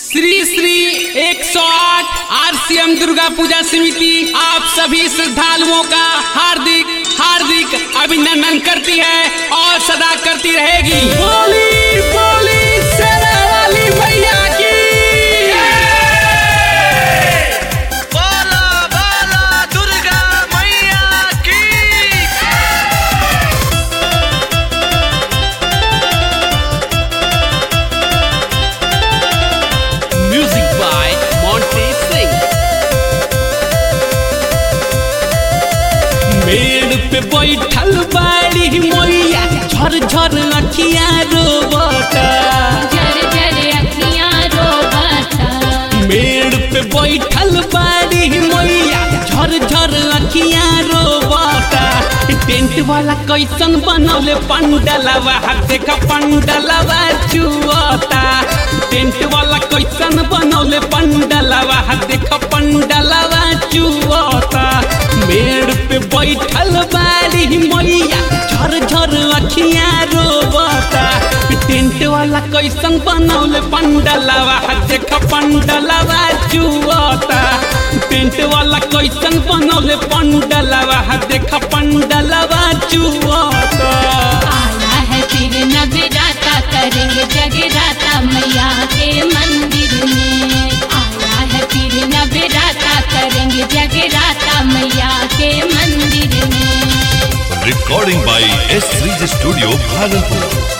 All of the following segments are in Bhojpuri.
श्री श्री 108 आरसीएम दुर्गा पूजा समिति आप सभी श्रद्धालुओं का हार्दिक हार्दिक अभिनंदन करती है और सदा करती रहेगी बोली बोली सेना वाली भैया की बोला बोला दुर्गा मैया की म्यूजिक बाय मोंटे सिंह मेड़ पे बैठल बाड़ी मैया झर झर अखिया रोबता जर जर अखियाँ रोबता मेड़ पे बैठल बाड़ी मैया झर झर अखिया रोबता टेंट वाला कैसन बनौले पंडलवा देख पंडलवा चुअता टेंट वाला कैसन बनौले पंडलवा देख पंडलवा चुअता मेड़ पे बैठल बाड़ी मैया झर झर अखिया रोबता टेंट वाला कैसन बनौले पंडलवा देख पंडलवा चुअता टेंट वाला कैसन बनौले पंडलवा देख पंडलवा चुअता आया है फिर नगराता करेंगे जगराता मैया के मंदिर में आया है फिर नगराता करेंगे जगराता मैया के मंदिर में recording by S3 Studio Bhagalpur.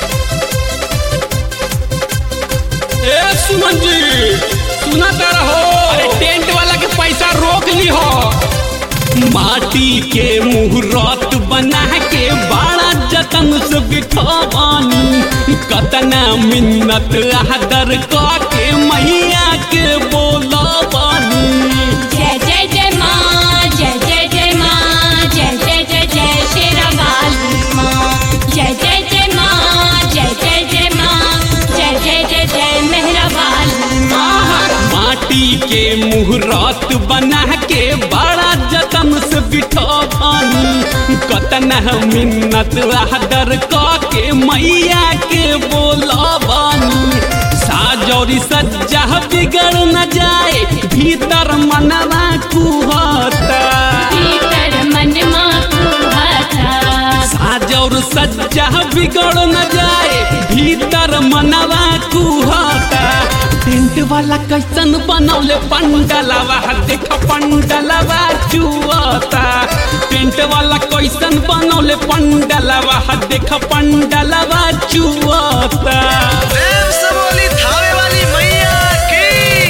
ए सुमन जी सुनाता रहो अरे टेंट वाला के पैसा रोक ली हो माटी के मुहूर्त बना के बड़ा जतन से बिठवानी कतना मिन्नत आदर के मैया के बोला बानी जय जय जय माँ जय जय जय माँ जय जय जय जय शेरा वाली माँ जय जय जय माँ जय जय जय माँ जय जय जय जय मेहरा वाली माँ माटी के मुहूर्त बना के बड़ा जतन से बिठवानी कतना मिन्नत आदर के मैया के बोला बानी साजौरी सज्जा बिगड़ न जाए भीतर मनवा कुहता भीतर मन माँ कुहाता साजौर सज्जा बिगड़ न जाए भीतर मनवा कुहता टेंट वाला कैसन बनौले पंडलवा देख पंडलवा चुअता टेंट वाला कैसन बनौले पंडलवा देख पंडलवा चुअता प्रेम से बोली थावे वाली मैया की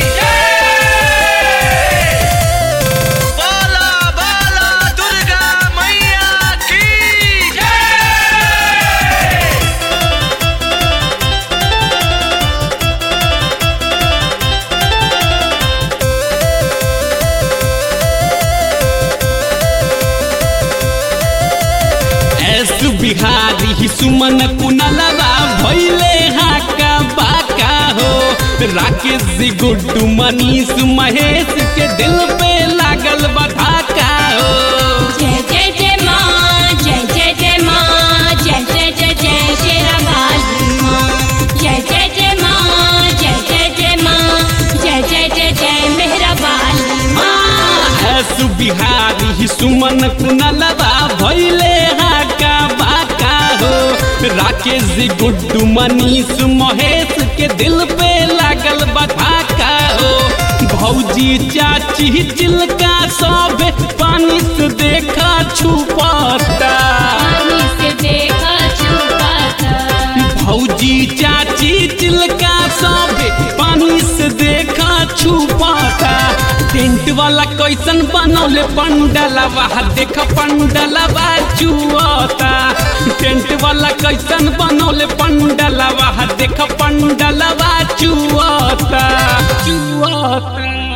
बोला बोला दुर्गा मैया की एस बिहारी सुमन कुनलवा भैले हाका बाका हो राकेश जी गुड्डू मनीष महेश के दिल पे लागल बधाका हो जय जय जय माँ जय जय जय माँ जय जय जय जय शेरा वाली माँ जय जय जय माँ जय जय जय माँ जय जय जय जय मेहरा वाली माँ एस बिहारी सुमन कुनलवा भैले हाका बाका हो राकेश जी गुड्डू मनीष महेश के दिल पे लागल बधाका हो भौजी चाची चिलका सब पानी से देखा छुपाता पानी से देखा छुपाता भौजी चाची चिलका सब पानी से देखा छुपाता टेंट वाला कैसन बनौले पंडलवा देख पंडलवा चुअता टेंट वाला कैसन बनौले पंडलवा देख पंडलवा चुअता चुअता